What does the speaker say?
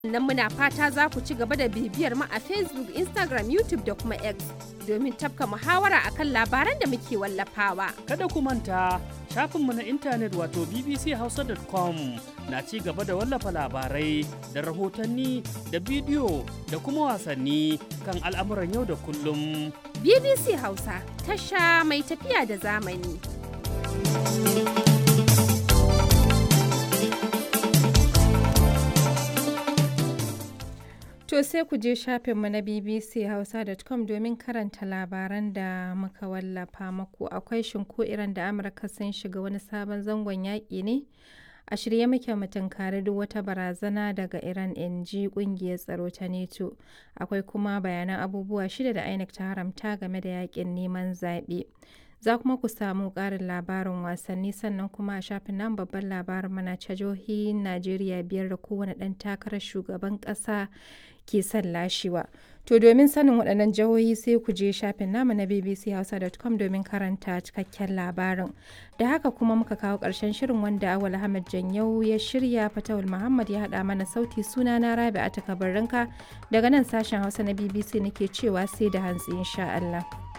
Nan muna fata za ku ci gaba da bibiyar mu a Facebook, Instagram, YouTube da kuma X domin tafka muhawara akan labaran da muke wallafawa. Kada ku manta shafinmu na intanet wato bbchausa.com na ci gaba da wallafa labarai da rahotanni da bidiyo da kuma wasanni kan al'amuran yau da kullum. BBC Hausa, tasha mai tafiya da zamani. To sai ku je shafinmu na bbchausa.com domin karanta labaran da muka wallafa muku akwai shinko iran da Amurka sun shiga wani sabon zangon yaƙi ne a shirye muke mu tunkari duk wata barazana daga Iran in ji kungiyar tsaro ta NATO akwai kuma bayanan abubuwa shida da INEC ta haramta game da yaƙin neman zaɓe. za kuma ku samu ƙarin labarin wasanni sannan kuma a shafin nan babban labarin mana ta jihohin najeriya biyar da kowane ɗan takarar shugaban ƙasa ke son lashewa to domin sanin waɗannan jihohi sai ku je shafin namu na bbchausa.com domin karanta cikakken labarin da haka kuma muka kawo ƙarshen shirin wanda awal ahmad janyau ya shirya fatawul muhammad ya haɗa mana sauti suna na rabi a takabarinka daga nan sashen hausa na bbc nake cewa sai da hantsi insha allah